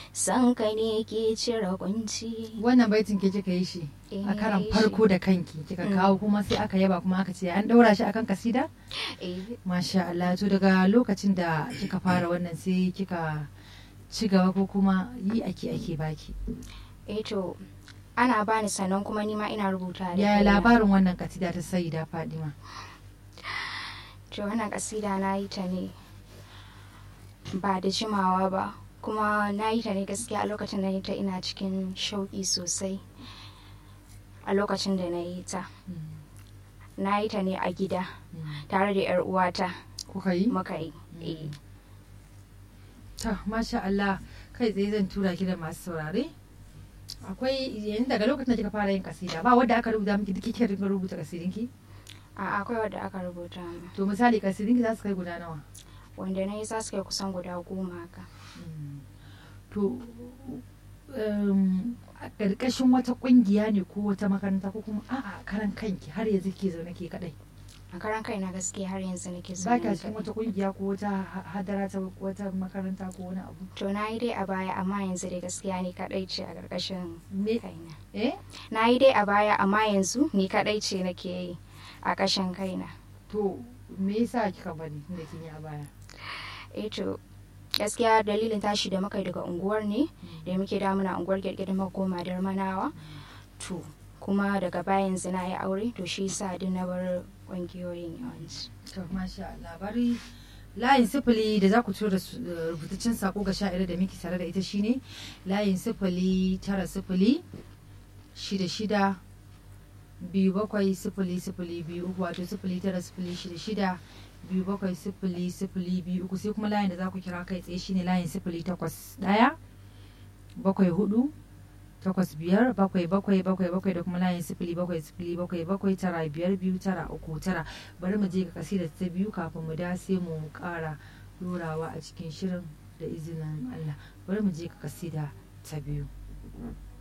san ka ne ke cire kunci wannan baitin ke kika yi shi Eh, a karan shi. farko da kanki kika Mm. kawo kuma sai aka yaba kuma aka ce an daura shi akan kasida Eh, masha Allah to daga lokacin da kika fara wannan sai kika ci gaba ko kuma yi ake ake baki eh to ana bani sannan kuma nima ina rubuta da yaya kaina. labarin wannan kasida ta Sayyida Fadima to wannan kasida na yi ta ne ba da jimawa ba kuma na yi ta ne gaskiya a lokacin da na yi ta ina cikin shauƙi sosai a lokacin da na yi ta na yi ta ne a gida tare da 'yar uwata kuka yi muka yi eh. ta masha Allah kai tsaye zan tura ki da masu saurare akwai yanzu daga lokacin da kika fara yin kasida ba wadda aka rubuta miki duk kike rinka rubuta kasidinki a akwai wadda aka rubuta min to misali kasidinki za su kai guda nawa wanda na yi za su kai kusan guda goma haka to um, a ƙarƙashin wata ƙungiya ne ko wata makaranta ko kuma a'a karan kanki har yanzu ke zaune ke kadai a karan kaina gaskiya har yanzu nake so ba ka cikin wata ƙungiya ko wata ha- hadara ta wata makaranta ko wani abu to na yi dai a baya amma yanzu dai gaskiya ni kadai ce a ƙarƙashin me kaina eh na yi dai a baya amma yanzu ni kadai ce nake yi a ƙashin kaina to me yasa kika bari tunda kin yi a baya eh to gaskiya dalilin tashi da muka yi daga unguwar ne da muke damuna unguwar girgirin makoma da manawa to kuma daga baya yanzu na yi aure to shi yasa duk na bar ƙungiyoyin yawanci to masha Allah bari layin sifili da za ku tura su- eh, rubutaccen sako ga sha'ira da miki tare da ita shine layin sifili tara sifili shida shida biyu bakwai sifili sifili biyu uku wato sifili tara sifili shida shida biyu bakwai sifili sifili biyu uku sai kuma layin da za ku kira kai tsaye shine layin sifili takwas ɗaya bakwai hudu takwas biyar bakwai bakwai bakwai bakwai da kuma layin sifili bakwai sifili bakwai bakwai tara biyar biyu tara uku tara bari mu je ga kasida ta biyu kafin mu da sai mu kara dorawa a cikin shirin da izinin Allah bari mu je ga kasida ta biyu